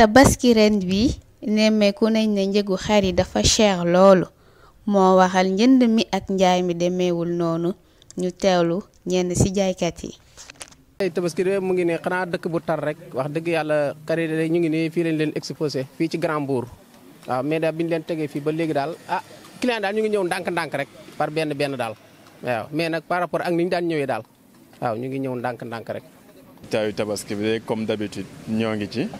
tabaski ren bi nemmeeku nañ ne njëgu xar yi dafa cher loolu moo waxal njënd mi ak njaay mi demeewul noonu ñu teewlu ñenn ci jaaykat yi. ay tabaski de mu ngi ne xanaa dëkk bu tar rek wax dëgg yàlla kari de ñu ngi ne fii lañ leen exposé fii ci Grand Mbour waaw mais daal bi ñu leen tegee fii ba léegi daal ah client daal ñu ngi ñëw ndànk-ndànk rek par benn benn daal waaw mais nag par rapport ak ni ñu daan ñëwee daal waaw ñu ngi ñëw ndànk-ndànk rek. taayu tabaski bi de comme d'habitude ñoo ngi ci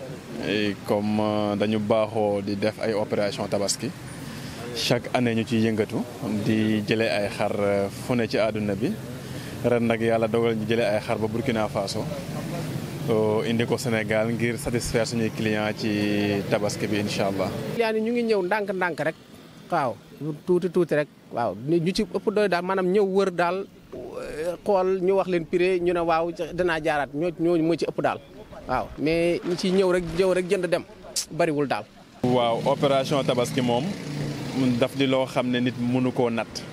comme dañu baaxoo di def ay opération tabaski chaque année ñu ciy yëngatu di jëlee ay xar fu ne ci àdduna bi ren nag yàlla dogal ñu jëlee ay xar ba Burkina Faso indi ko Sénégal ngir satisfaire suñuy client ci tabaski bi incha allah. client yi ñu ngi ñëw ndànk-ndànk rek waaw tuuti tuuti rek waaw ñu ci ëpp doy daal maanaam ñëw wër daal xool ñu wax leen prix ñu ne waaw danaa jaaraat ñoo ñooñu moo ci ëpp daal waaw mais ñi ciy ñëw rek ñëw rek jënd dem bariwul daal. waaw opération tabaski moom daf di loo xam ne nit mënu koo natt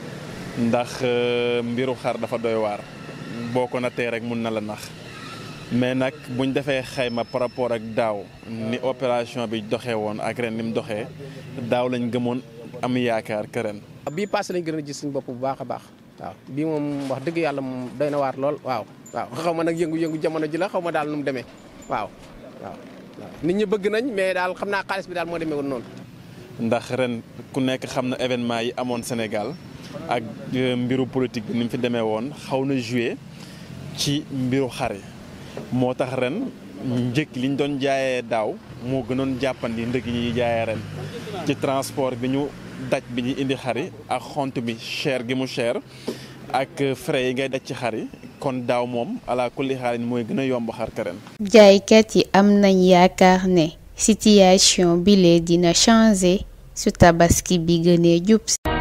ndax mbiru xar dafa doy waar boo ko nattee rek mun na la nax mais nag buñ defee xayma par rapport ak daaw ni opération bi doxee woon ak ren ni mu doxee daaw lañ gëmoon am yaakaar que ren. bii passé lañ gën a gis suñu bopp bu baax a baax waaw bii moom wax dëgg yàlla moom doy na waar lool waaw waaw xaw ma nag yëngu-yëngu jamono ji la xaw ma daal nu mu demee waaw waaw nit ñi bëgg nañ mais daal xam naa xaalis bi daal moo demee woon noonu. ndax ren ku nekk xam na événement yi amoon Sénégal ak mbiru politique bi ni mu fi demee woon xaw na joué ci mbiru xar yi moo tax ren njëkk li ñu doon jaayee daaw moo gënoon jàppandi ndëg yi ñuy jaayee ren ci transport bi ñu daj bi ñu indi xar yi ak xont bi cher gi mu cher ak frais yi ngay daj ci xar yi kon daaw moom ala kulli xaalis mooy gën a yomb xar ka ren. jaaykat yi am nañ yaakaar ne situation bile dina changer su tabaski bi gënee jub.